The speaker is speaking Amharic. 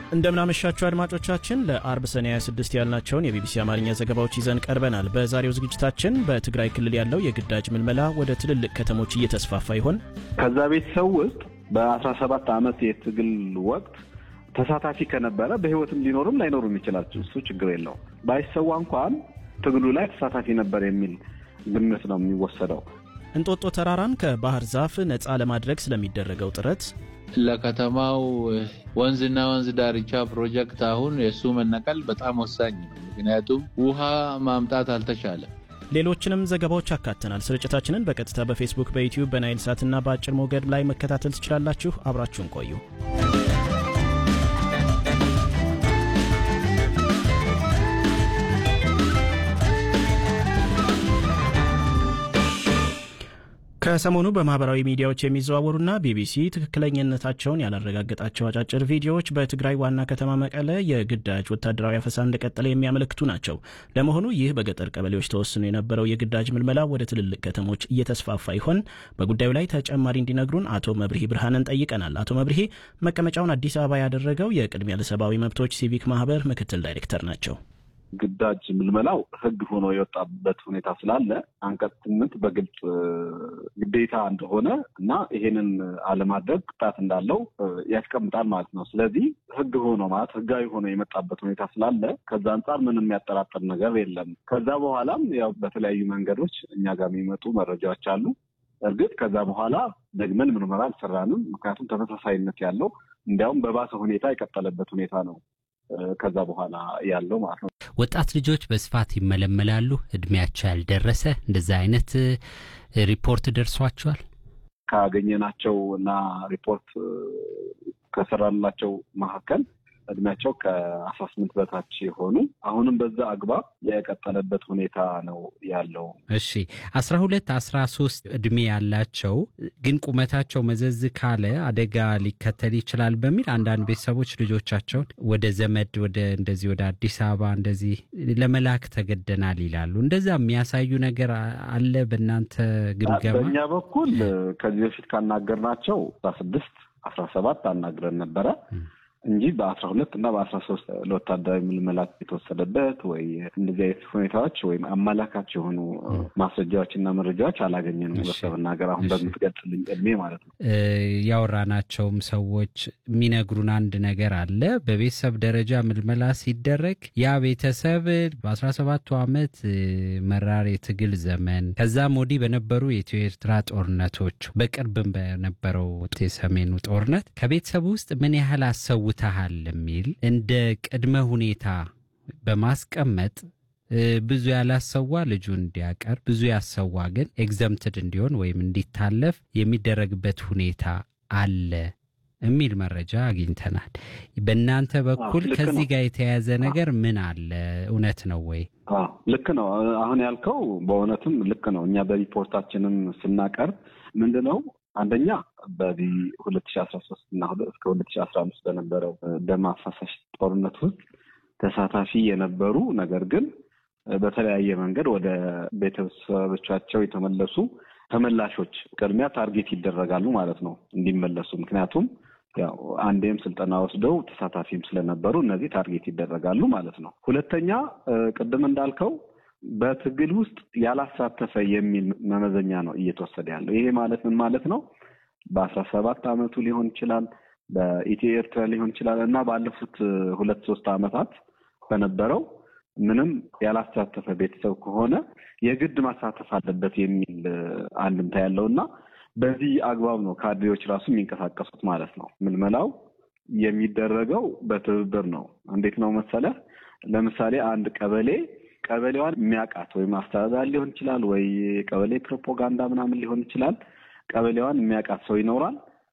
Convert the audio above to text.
እንደምናመሻችሁ አድማጮቻችን ለአርብ ሰኔ 26 ያልናቸውን የቢቢሲ አማርኛ ዘገባዎች ይዘን ቀርበናል። በዛሬው ዝግጅታችን በትግራይ ክልል ያለው የግዳጅ ምልመላ ወደ ትልልቅ ከተሞች እየተስፋፋ ይሆን? ከዛ ቤተሰብ ውስጥ በ17 ዓመት የትግል ወቅት ተሳታፊ ከነበረ በህይወትም ሊኖርም ላይኖርም ይችላል። እሱ ችግር የለው። ባይሰዋ እንኳን ትግሉ ላይ ተሳታፊ ነበር የሚል ግምት ነው የሚወሰደው። እንጦጦ ተራራን ከባህር ዛፍ ነፃ ለማድረግ ስለሚደረገው ጥረት ለከተማው ወንዝና ወንዝ ዳርቻ ፕሮጀክት አሁን የእሱ መነቀል በጣም ወሳኝ ነው። ምክንያቱም ውሃ ማምጣት አልተቻለም። ሌሎችንም ዘገባዎች አካተናል። ስርጭታችንን በቀጥታ በፌስቡክ፣ በዩቲዩብ፣ በናይል ሳትና በአጭር ሞገድ ላይ መከታተል ትችላላችሁ። አብራችሁን ቆዩ። ከሰሞኑ በማህበራዊ ሚዲያዎች የሚዘዋወሩና ቢቢሲ ትክክለኝነታቸውን ያላረጋገጣቸው አጫጭር ቪዲዮዎች በትግራይ ዋና ከተማ መቀለ የግዳጅ ወታደራዊ አፈሳ እንደቀጠለ የሚያመለክቱ ናቸው። ለመሆኑ ይህ በገጠር ቀበሌዎች ተወስኖ የነበረው የግዳጅ ምልመላ ወደ ትልልቅ ከተሞች እየተስፋፋ ይሆን? በጉዳዩ ላይ ተጨማሪ እንዲነግሩን አቶ መብርሂ ብርሃንን ጠይቀናል። አቶ መብርሂ መቀመጫውን አዲስ አበባ ያደረገው የቅድሚያ ለሰብአዊ መብቶች ሲቪክ ማህበር ምክትል ዳይሬክተር ናቸው። ግዳጅ ምልመላው ሕግ ሆኖ የወጣበት ሁኔታ ስላለ አንቀጽ ስምንት በግልጽ ግዴታ እንደሆነ እና ይሄንን አለማድረግ ቅጣት እንዳለው ያስቀምጣል ማለት ነው። ስለዚህ ሕግ ሆኖ ማለት ሕጋዊ ሆኖ የመጣበት ሁኔታ ስላለ ከዛ አንጻር ምንም የሚያጠራጥር ነገር የለም። ከዛ በኋላም ያው በተለያዩ መንገዶች እኛ ጋር የሚመጡ መረጃዎች አሉ። እርግጥ ከዛ በኋላ ደግመን ምርመራ አልሰራንም። ምክንያቱም ተመሳሳይነት ያለው እንዲያውም በባሰ ሁኔታ የቀጠለበት ሁኔታ ነው ከዛ በኋላ ያለው ማለት ነው። ወጣት ልጆች በስፋት ይመለመላሉ። እድሜያቸው ያልደረሰ እንደዛ አይነት ሪፖርት ደርሷቸዋል። ካገኘናቸው እና ሪፖርት ከሰራላቸው መካከል እድሜያቸው ከአስራ ስምንት በታች የሆኑ አሁንም በዛ አግባብ የቀጠለበት ሁኔታ ነው ያለው። እሺ አስራ ሁለት አስራ ሶስት እድሜ ያላቸው ግን ቁመታቸው መዘዝ ካለ አደጋ ሊከተል ይችላል በሚል አንዳንድ ቤተሰቦች ልጆቻቸውን ወደ ዘመድ ወደ እንደዚህ ወደ አዲስ አበባ እንደዚህ ለመላክ ተገደናል ይላሉ። እንደዛ የሚያሳዩ ነገር አለ በእናንተ ግምገማ? በእኛ በኩል ከዚህ በፊት ካናገርናቸው አስራ ስድስት አስራ ሰባት አናግረን ነበረ እንጂ በአስራ ሁለት እና በአስራ ሶስት ለወታደራዊ ምልመላ የተወሰደበት ወይ እንደዚህ አይነት ሁኔታዎች ወይም አመላካች የሆኑ ማስረጃዎች እና መረጃዎች አላገኘንም። በመናገር አሁን በምትገልጽልኝ እድሜ ማለት ነው። ያወራናቸውም ሰዎች የሚነግሩን አንድ ነገር አለ። በቤተሰብ ደረጃ ምልመላ ሲደረግ ያ ቤተሰብ በአስራ ሰባቱ ዓመት መራር የትግል ዘመን ከዛም ወዲህ በነበሩ የኢትዮ ኤርትራ ጦርነቶች በቅርብም በነበረው የሰሜኑ ጦርነት ከቤተሰቡ ውስጥ ምን ያህል አሰው ታሃል የሚል እንደ ቅድመ ሁኔታ በማስቀመጥ ብዙ ያላሰዋ ልጁ እንዲያቀርብ ብዙ ያሰዋ ግን ኤግዘምትድ እንዲሆን ወይም እንዲታለፍ የሚደረግበት ሁኔታ አለ የሚል መረጃ አግኝተናል። በእናንተ በኩል ከዚህ ጋር የተያያዘ ነገር ምን አለ? እውነት ነው ወይ? ልክ ነው። አሁን ያልከው በእውነትም ልክ ነው። እኛ በሪፖርታችንም ስናቀርብ ምንድን ነው አንደኛ በዚህ ሁለት ሺ አስራ ሶስት እና እስከ ሁለት ሺ አስራ አምስት በነበረው ደም አፋሳሽ ጦርነት ውስጥ ተሳታፊ የነበሩ ነገር ግን በተለያየ መንገድ ወደ ቤተሰቦቻቸው የተመለሱ ተመላሾች ቅድሚያ ታርጌት ይደረጋሉ ማለት ነው እንዲመለሱ። ምክንያቱም ያው አንዴም ስልጠና ወስደው ተሳታፊም ስለነበሩ እነዚህ ታርጌት ይደረጋሉ ማለት ነው። ሁለተኛ ቅድም እንዳልከው በትግል ውስጥ ያላሳተፈ የሚል መመዘኛ ነው እየተወሰደ ያለው። ይሄ ማለት ምን ማለት ነው? በአስራ ሰባት አመቱ ሊሆን ይችላል፣ በኢትዮ ኤርትራ ሊሆን ይችላል እና ባለፉት ሁለት ሶስት አመታት በነበረው ምንም ያላሳተፈ ቤተሰብ ከሆነ የግድ ማሳተፍ አለበት የሚል አንድምታ ያለው እና በዚህ አግባብ ነው ካድሬዎች ራሱ የሚንቀሳቀሱት ማለት ነው። ምልመላው የሚደረገው በትብብር ነው። እንዴት ነው መሰለህ? ለምሳሌ አንድ ቀበሌ ቀበሌዋን የሚያውቃት ወይም አስተዳዳሪ ሊሆን ይችላል ወይ ቀበሌ ፕሮፓጋንዳ ምናምን ሊሆን ይችላል። ቀበሌዋን የሚያውቃት ሰው ይኖራል።